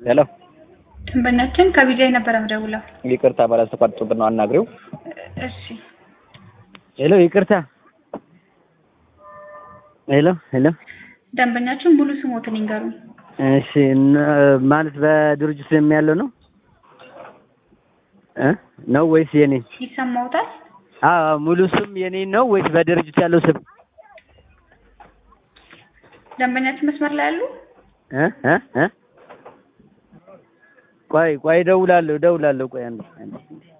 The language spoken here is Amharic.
ሄሎ ደንበኛችን ከቢጃይ ነበረ ምደውለው። ይቅርታ ባላስተቋርጦብን ነው አናግሪው። እሺ ሄሎ ይቅርታ። ሄሎ ሄሎ ደንበኛችን ሙሉ ስሞትን ይንገሩን። እሺ እነ- ማለት በድርጅት ስም ያለው ነው እ ነው ወይስ የኔ? ይሰማውታል? አዎ ሙሉ ስም የኔ ነው ወይስ በድርጅት ያለው ስም? ደንበኛችን መስመር ላይ ያሉ እ እ እ ቆይ ቆይ እደውላለሁ እደውላለሁ ቆይ አንዴ አንዴ